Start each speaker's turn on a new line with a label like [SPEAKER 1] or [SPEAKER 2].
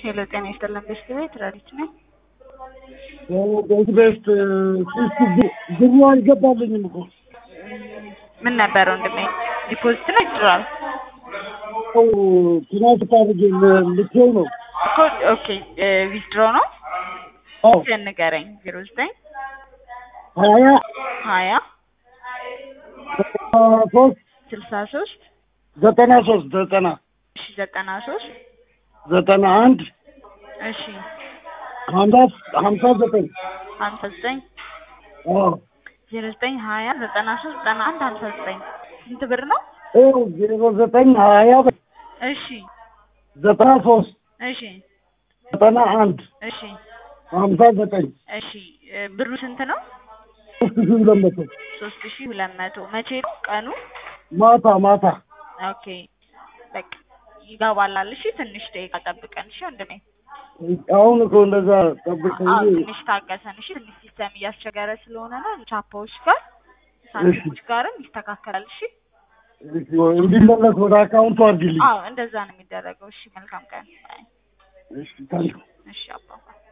[SPEAKER 1] ሄሎ ጤና ይስጥልን ቤስት ቤት ረዲት ነኝ።
[SPEAKER 2] ቤት ቤት ሶስት ብሩ አልገባልኝም እኮ
[SPEAKER 1] ምን ነበር ወንድሜ? ዲፖዚት ነው ይችላል
[SPEAKER 2] ትናንት ታርጌ ልትው ነው
[SPEAKER 1] እኮ ኦኬ ዊዝድሮ ነው
[SPEAKER 2] አዎ
[SPEAKER 1] ንገረኝ። ዜሮ ዘጠኝ
[SPEAKER 2] ሀያ
[SPEAKER 1] ሀያ
[SPEAKER 2] ሶስት
[SPEAKER 1] ስልሳ ሶስት
[SPEAKER 2] ዘጠና ሶስት ዘጠና
[SPEAKER 1] እሺ ዘጠና ሶስት
[SPEAKER 2] ዘጠና አንድ
[SPEAKER 1] እሺ
[SPEAKER 2] ሀምሳ ሀምሳ ዘጠኝ
[SPEAKER 1] ሀምሳ ዘጠኝ
[SPEAKER 2] አዎ
[SPEAKER 1] ዜሮ ዘጠኝ ሀያ ዘጠና ሶስት ዘጠና አንድ ሀምሳ ዘጠኝ ስንት ብር ነው?
[SPEAKER 2] ይኸው ዜሮ ዘጠኝ ሀያ
[SPEAKER 1] እሺ
[SPEAKER 2] ዘጠና ሶስት
[SPEAKER 1] እሺ
[SPEAKER 2] ዘጠና አንድ
[SPEAKER 1] እሺ
[SPEAKER 2] ሀምሳ ዘጠኝ
[SPEAKER 1] እሺ እ ብሩ ስንት ነው?
[SPEAKER 2] ሶስት ሺህ ሁለት መቶ
[SPEAKER 1] ሶስት ሺ ሁለት መቶ መቼ ነው ቀኑ?
[SPEAKER 2] ማታ ማታ
[SPEAKER 1] ኦኬ በቃ ይገባላል። እሺ ትንሽ ደቂቃ ጠብቀን እሺ ወንድሜ።
[SPEAKER 2] አሁን እኮ እንደዛ ጠብቅ
[SPEAKER 1] አዎ
[SPEAKER 2] እንጂ
[SPEAKER 1] ትንሽ ታገሰን እሺ። ትንሽ ሲስተም እያስቸገረ ስለሆነ ነው። ቻፓዎች ጋር ሳንቲሞች ጋርም ይስተካከላል። እሺ
[SPEAKER 2] እንዲመለስ ወደ አካውንቱ አድርግልኝ።
[SPEAKER 1] አዎ እንደዛ ነው የሚደረገው። እሺ መልካም ቀን።
[SPEAKER 2] እሺ ታንክ
[SPEAKER 1] እሺ አባባ